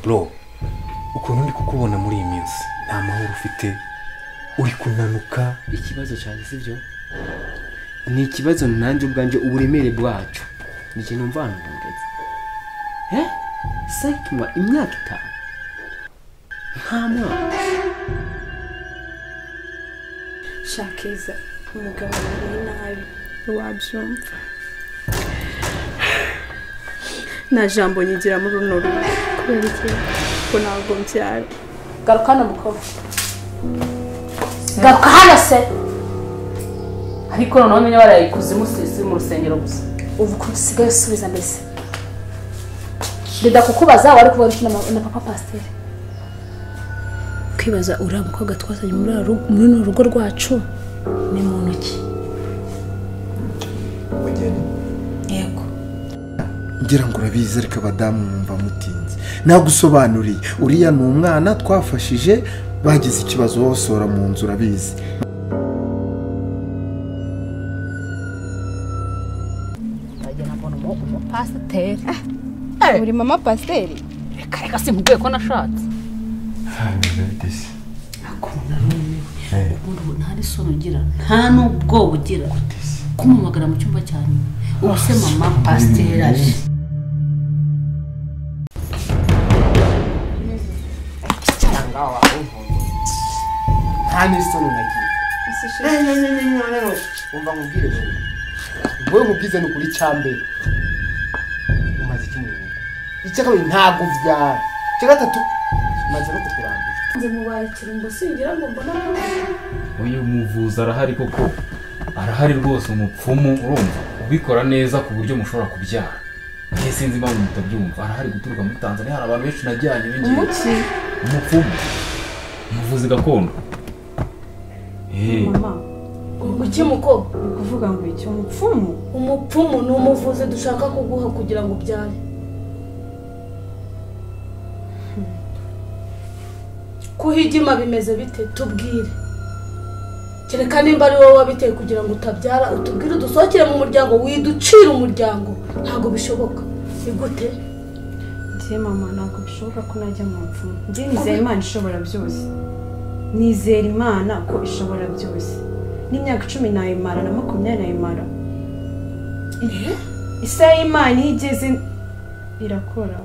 bro ukuntu ndi kukubona muri iyi minsi nta mahoro ufite uri kunanuka ikibazo cyane sibyo ni ikibazo nanjye ubwanjye uburemere bwacu ni ikintu mva hano hahagaze sakima imyaka itanu nta mwaka shakiza umugabo wariye nabi wabyumva nta jambo nyigira muri runo rugo kubera iki ko ntabwo mbyara garuka hano mukobwa garuka hano se ariko noneho nyine waraye ikuzimu si- si mu rusengero gusa ubu ukuntu usigaye usubiza mbese ndeda kukubaza wari kuba uri kumwe na ma- na papa pasiteri kwibaza uriya mukobwa twazanye muri uru- muri runo rugo rwacu ni muntu ki umugeni yego ngira ngo urabizi ariko abadamu mwumva mutinze nagusobanuriye uriya ni umwana twafashije bagize ikibazo babasohora mu nzu urabizi ndagira mbona umu- umupasiteri uri mama pasiteri reka reka simubwiye ko nashatse ubu nta n'isoni ugira nta n'ubwoba ugira kumumagara mu cyumba cya nyuma ubu se mama pasiteri aje nta n'isoni nagira umva nkubwire wowe wowe nkubwize ni ukuri cyambere umaze iki mu rugo icyakabiri ntabwo byara icya gatatu maze no kukurangiza nze mubaye kirumbo singira ngo mbona uyu muvuzi arahari koko arahari rwose umupfumu urumva ubikora neza ku buryo mushobora kubyara nge sinzi impamvu mutabyumva arahari guturuka muri tanzania hari abantu benshi najyanye bingiye umupfumu umuvuzi gakondo Eh, iki mukobwa ni ukuvuga ngo iki umupfumu umupfumu ni umuvuzi dushaka kuguha kugira ngo ubyare kuhigima bimeze bite tubwire kereka nimba ari wowe wabiteye kugira ngo utabyara utubwire udusohokere mu muryango widucire umuryango ntabwo bishoboka ni gute njye mama ntabwo bishoboka ko najya mu mfumu njye nizera imana ishobora byose nizera imana ko ishobora byose n'imyaka icumi nayimara na makumyabiri nayimara isaha y'imana iyo igeze irakora